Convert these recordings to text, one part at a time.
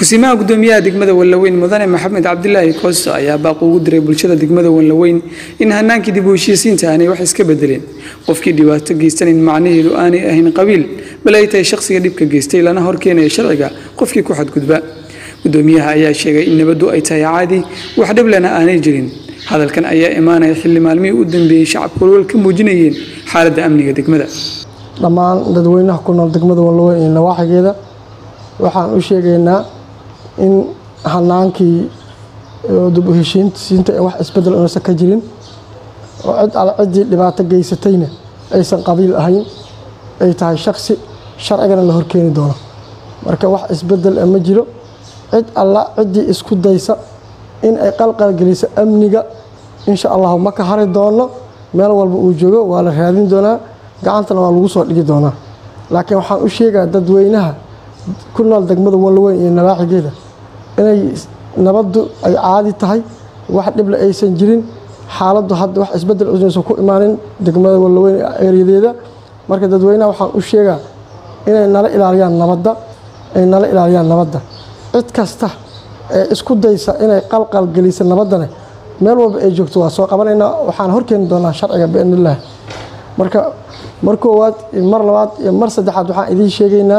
kusimaha gudoomiyaha degmada wallaweyn mudane maxamed cabdilaahi koosto ayaa baaq ugu diray bulshada degmada wallaweyn in hanaankii dib u heshiisiinta aanay wax iska bedeleen qofkii dhibaato geystanin macnaheedu aanay ahayn qabiil bal ay tahay shaqsiga dhibka geystay lana horkeenaya sharciga qofkii ku xadgudba gudoomiyaha ayaa sheegay in nabaddu ay tahay caadi wax dhiblena aanay jirin hadalkan ayaa imaanaya xilli maalmihii u dambeeyey shacabku walwal ka muujinayeen xaaladda amniga degmada dhammaan dadweynaha ku nool degmada wallaweyn iyo nawaaxigeeda waxaan u sheegaynaa in hanaankii dib u heshiinsiinta ee wax isbedel unaysan ka jirin oo cid alle ciddii dhibaato geysatayna aysan qabiil ahayn ay tahay shaksi sharcigana la horkeeni doono marka wax isbedel ma jiro cid alla ciddii isku daysa in ay qalqalgeliso amniga insha allahu ma ka hari doono meel walba uu joogo waa la raadin doonaa gacantana waa lagu soo dhigi doonaa laakiin waxaan u sheegaa dadweynaha ku nool degmada wallaweyn iyo nawaaxigeeda inay nabaddu ay caadi tahay wax dhible aysan jirin xaaladdu hadda wax isbedel unaysan ku imaanin degmada wallaweyn ereyadeeda marka dadweynaha waxaan u sheegaa inay nala ilaaliyaan nabadda ay nala ilaaliyaan nabadda cid kasta ee isku daysa inay qalqal geliso nabaddane meel walba ay joogto waa soo qabanaynaa waxaan horkeeni doonaa sharciga biidnillaah marka mar koowaad iyo mar labaad iyo mar saddexaad waxaan idiin sheegaynaa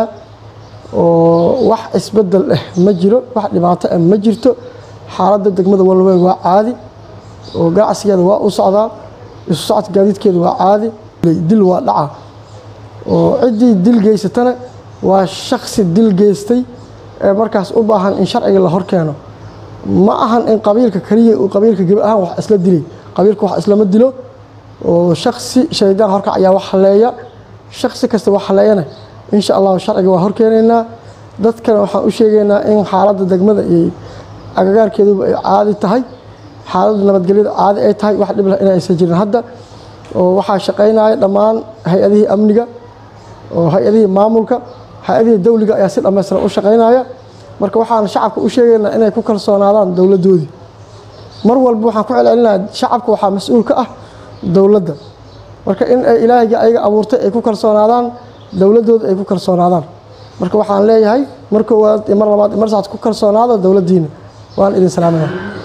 oo wax isbedel ah ma jiro wax dhibaato ah ma jirto xaaladda degmada wallaweyn waa caadi oo ganacsigeeda waa u socdaa isu socodka gaadiidkeeda waa caadi dil waa dhaca oo ciddii dil geysatana waa shaksi dil geystay ee markaas u baahan in sharciga la horkeeno ma ahan in qabiilka keliya uu qabiilka gebi ahaan wax isla dilay qabiilka wax islama dilo oo shaksi shaydaan horkac ayaa wax haleeya shaksi kasta wax haleeyana insha allahu sharciga waa horkeenaynaa dadkana waxaan u sheegaynaa in xaaladda degmada iyo agagaarkeeduba ay caadi tahay xaaladda nabadgelyada caadi ay tahay wax dhib leh in aysan jirin hadda oo waxaa shaqaynaya dhammaan hay-adihii amniga oo hay-adihii maamulka hay-adihii dawliga ayaa si dhammaystiran u shaqaynaya marka waxaan shacabka u sheegaynaa inay ku kalsoonaadaan dowladdoodii mar walba waxaan ku celcelinayaa shacabka waxaa mas-uul ka ah dowladda marka in ay ilaahayga ayaga abuurtay ay ku kalsoonaadaan dowladooda ay ku kalsoonaadaan marka waxaan leeyahay mar koowaad iyo mar labaad iyo mar saxaad ku kalsoonaada dowladdiina waan idin salaaminaa